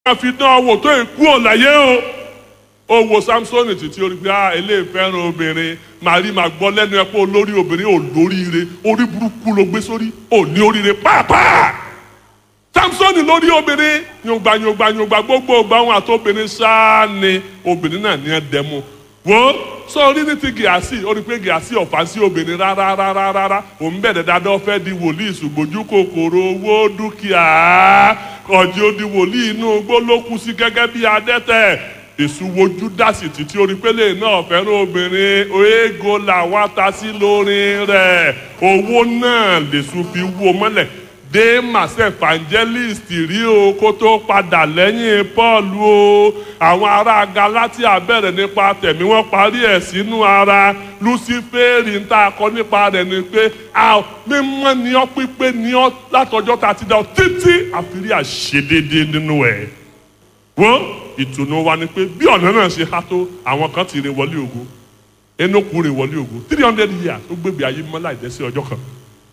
máa fi dán ọwọ́ tó ìkú ọ̀láyé o ó wo samsoni títí orí pé ah eléyìí fẹ́ràn obìnrin màrí màá gbọ́ lẹ́nu ẹ̀ pé olórí obìnrin ò lóríire orí burúkú ló gbé sórí ò ní oríire pàápàá samsoni lórí obìnrin yòǹgbà yòǹgbà yòǹgbà gbogbo ọgbà wọn àti obìnrin sáà ni obìnrin náà ní ẹ dẹmu wo sọ orí ní ti gíásì ó rí pé gíásì ọ̀fà sí obìnrin rárá rárá rárá òun bẹ̀rẹ̀ dáadáa fẹ́ di wòlíì ṣùgbọ́jú kòkòrò owó dúkìá ọ̀jẹ̀ odi wòlíì inú gbólókù sí gẹ́gẹ́ bí adẹ́tẹ̀ èṣù wojú dásì títí orí pélé náà fẹ́ràn obìnrin oégo làwọn atasí lórí rẹ̀ owó náà lèṣù fi wó mọ́lẹ̀ demas evangelist rí o kó tó padà lẹ́yìn paul o àwọn ará galatia bẹ̀rẹ̀ nípa tẹ̀mí wọ́n parí ẹ̀ sínú ara lucifere ń tà kọ́ nípa rẹ̀ ni pé mímọ́ ni ọ́ pípé ni ọ́ látọjọ́ tá a ti dá ọ títí àfírí àṣedédé nínú ẹ̀ wọ́n ìtùnú wa ni pé bí ọ̀nà náà ṣe há tó àwọn kan ti rìn wọlé ògo enoku rìn wọlé ògo three hundred years ó gbégbé ayé mọ́ láì dẹ́sí ọjọ́ kan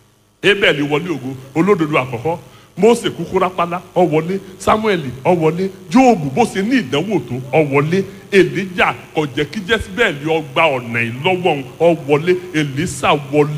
abel wọlé ògo olódodo àkọ́kọ́ mose kúkú rápálá ó wọlé samuel ó wọlé jóòbù bó ṣe ní ìdánwò tó ó wọlé elijah kò jẹ́ kí jésìbẹ́ẹ̀lì ọgbà ọ̀nà ìlọ́wọ́ ó wọlé elisa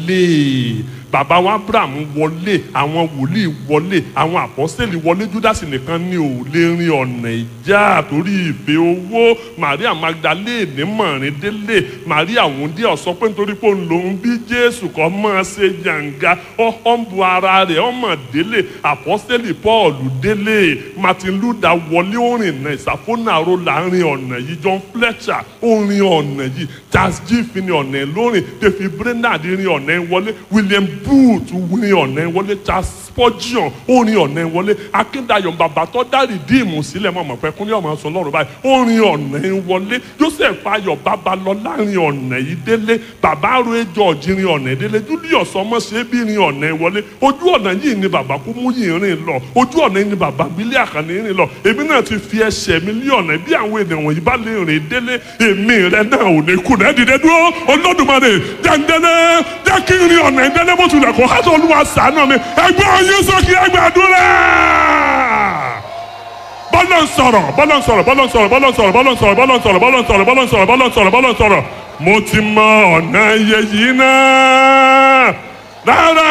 wọlé bàbá wa abraham wọlé àwọn wòlíì wọlé àwọn àpọ́sẹ̀lì wọlé júdásì nìkan ni ò lè rin ọ̀nà ìjà torí ìfẹ́ owó maria magdalene mọ̀rin délé maria wúndí ọ̀sọ́ pé nítorí pé òun lòún bí jésù kọ́ mọ́ ṣe jàǹgá ọ̀hún bu ara rẹ̀ ọmọ délé àpọ́sẹ̀lì paul délé martin luther wọlé orin náà ìsàfónàró láàrin ọ̀nà yìí john fletcher orin ọ̀nà yìí charles giffin ọ̀nà lórin david brenard rin ọ̀nà wọlé william booth rin ọ̀nà wọlé charles spurgeon orin ọ̀nà wọlé akíndayọ̀ bàbá tó dá rìdíìmù sílẹ̀ mọ̀ mọ̀ pé kúnlẹ̀ ọmọ sọ lọ́rùn báyìí orin ọ̀nà wọlé joseph ayọ̀ babalọ́lá rin ọ̀nà yìí délé bàbá aroe george rin ọ̀nà délé julius ọmọṣẹ́bí rin ọ̀nà wọlé ojú ọ̀nà yìí ni bàbá kú mú yìí rìn lọ ojú ọ̀nà yìí ni bàbá bílẹ̀ àkànní rìn lọ èmi náà ti fi ẹsẹ̀ mi lé ọ̀nà bí àwọn ènìyàn wọ̀nyí bá lè rìn délé èmi rẹ náà ò ní kú náà dìde dúró olódùmarè jẹ́ndẹ́lẹ́ jẹ́ kí n rin ọ̀nà ìdẹ́lẹ́ bó tilẹ̀ kó hásọ̀ olúwa ṣàánú mi ẹgbẹ́ ọyún sókè ẹgbẹ́ àdúrà bọ́lá ń sọ̀rọ̀ bọ́lá ń sọ̀rọ̀ bọ́lá ń sọ̀rọ̀ bọ́lá ń sọ̀rọ̀ bọ́lá ń sọ̀rọ̀ bọ́lá ń sọ̀rọ̀ bọ́lá ń sọ̀rọ̀ bọ́lá ń sọ̀rọ̀ bọ́lá ń sọ̀rọ̀ bọ́lá ń sọ̀rọ̀ mo ti mọ ọ̀nà iye yìí náà rárá.